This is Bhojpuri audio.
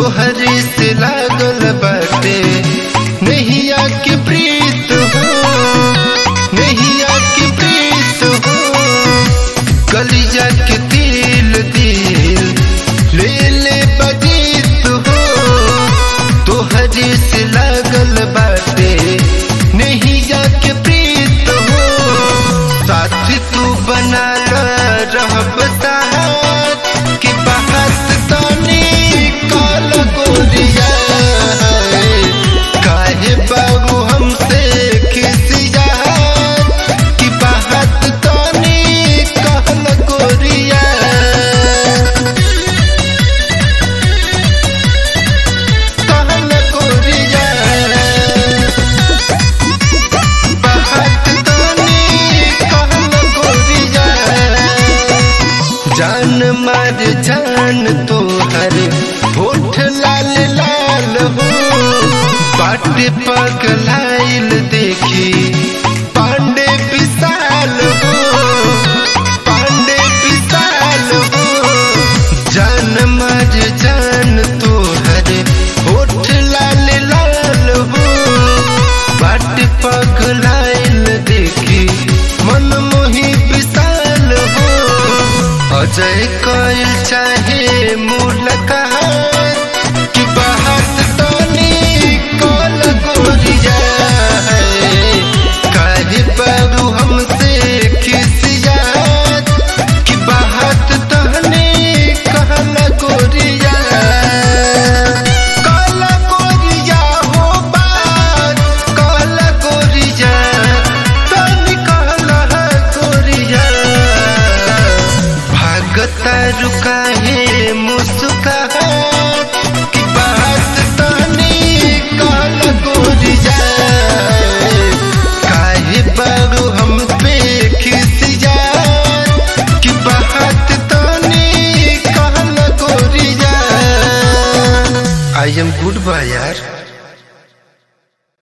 तोहरे से लागल बाटे नैया के प्रीत हो नैया के प्रीत हो कलिजा के दिल दिल ले ले बजीत हो तोहरे से लागल बाटे नैया के प्रीत हो साथ तू बना रहब साथ कि बात तानी काल गोरिया काहे बाबू हमसे खिसिया कि बात तानी काल गोरिया काल गोरिया बात तानी काल गोरिया जान मार जान तोहर होठ लाल लाल हो बाट पगलाइल देखी पांडे विशाल हो पांडे विशाल हो जान मार जान तोहर होठ लाल लाल हो बाट पगलाइल देखी मन मोही विशाल हो अजय कइल चाहे मुलाकात कि बात तनी कल गोरिया काहे बाबू हमसे खिसियात कि बात तनी कहल गोरिया कल गोरिया हो बात कल गोरिया तनी कहल गोरिया भागता रुका है मुस्का कि बात तनी काल गोरिया काहे बाबू हम पे खिसिया कि बात तनी काल गोरिया आई एम गुड बाय यार